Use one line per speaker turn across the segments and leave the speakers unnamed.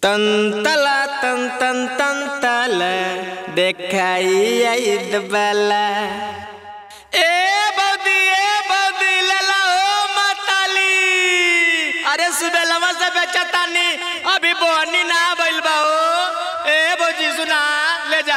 तंतला तन तन तंतल देखाई आइद बला ए बौदी ए बौदी लेला ओ माताली अरे सुबेलवा से बेचतानी अभी बोनी ना भइल बा ओ ए बौजी सुना ले जा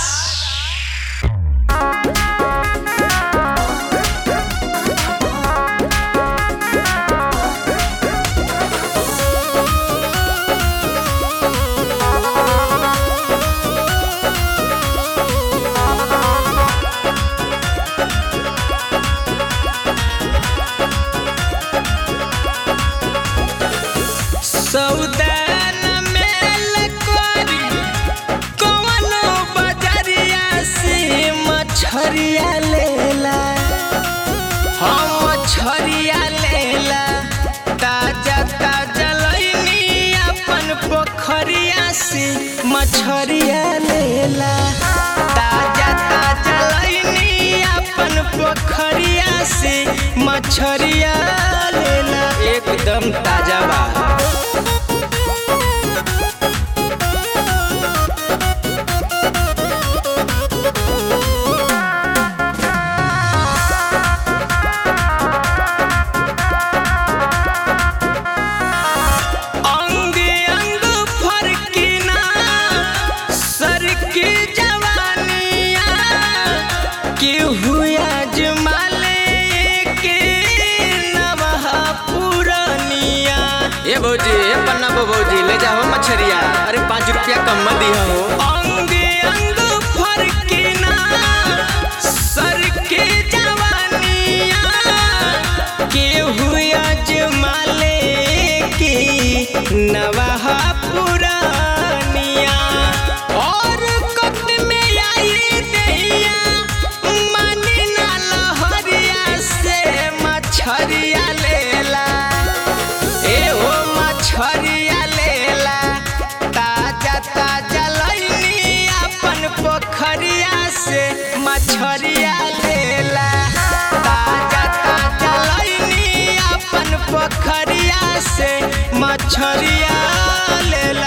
सौदान मेल करी कवनो बजरिया से मछरिया लेला हम मछरिया लेला ताजा ताजा लईनी अपन पोखरिया से मछरिया लेला ताजा ताजा लईनी अपन पोखरिया से मछरिया लेला एकदम ताजा बा अंग अंग फरकिना सर की जवानिया केहू आजमाले के नवह पुरनिया ए भौजी ए पन्ना बो भौजी ले जाओ मछरिया अरे पाँच रुपया कम मत दिया हो अंग अंग फरकिना सर के जवानिया केहू आजमाले की नवाह पुरानिया और कत में आई दैया मानी ना लहरिया से मछरिया लेला ए हो मछरिया लेला ताजा ताजा लईनी अपन पोखरिया से मछरिया लेला ताजा ताजा लईनी अपन पोखरिया से मछरिया लेला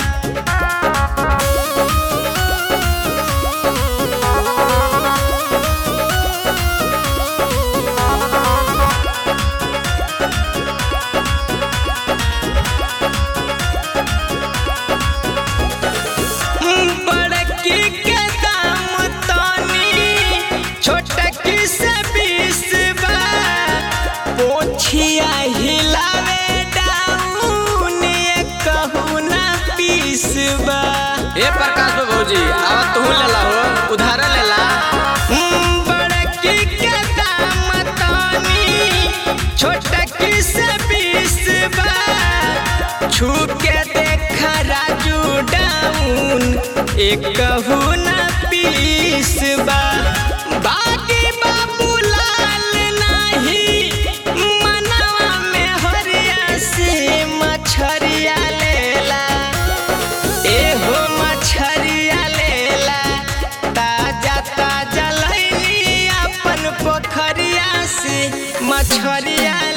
बड़की के दाम तनी छोटकी से बीस बा पोछिया हिलावे डाउन ये कहू ना पीस बा ए प्रकाश बा भौजी आवा तू लेला हो उधार लेला बड़की के दाम तनी छोटकी से बीस बा छू के देखा राजू डाउन एक कहू ना पीस बा बाकी बाबू लाल नाही मनवा में हरिया से मछरिया लेला ए हो मछरिया लेला ताजा ताजा लईनी अपन पोखरिया से मछरिया